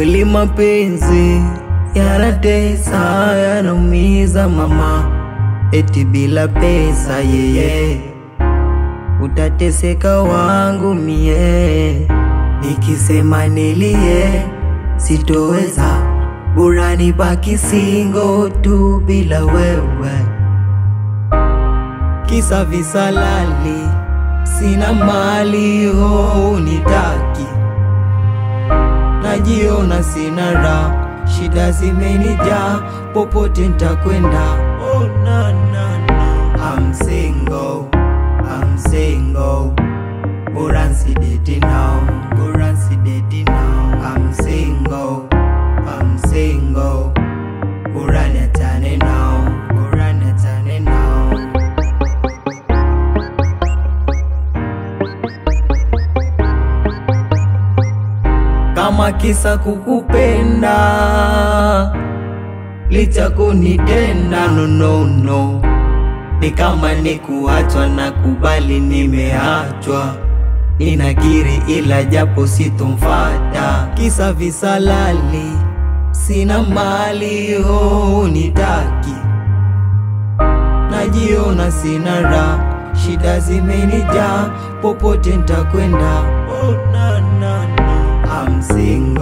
Kweli mapenzi yanatesa, yanaumiza mama, eti bila pesa yeye utateseka wangu mie, nikisema nilie sitoweza, bora nibaki singo tu bila wewe, kisa visalali, sina mali ho unitaki, najiona sina raha, shida zimenijaa, popote ntakwenda. Oh, na, na, na. I'm single, I'm single, bora nsideti now, bora nsideti now. I'm single, I'm single, bora niachane now, bora niachane now. kama kisa kukupenda licha kunitenda no, no, no. Ni kama ni kuachwa na kubali nimeachwa, ninakiri ila japo sitomfata, kisa visalali, sina mali ho unitaki, najiona sina raha, shida zimenijaa, popote ntakwenda. Oh, na, na, na. I'm single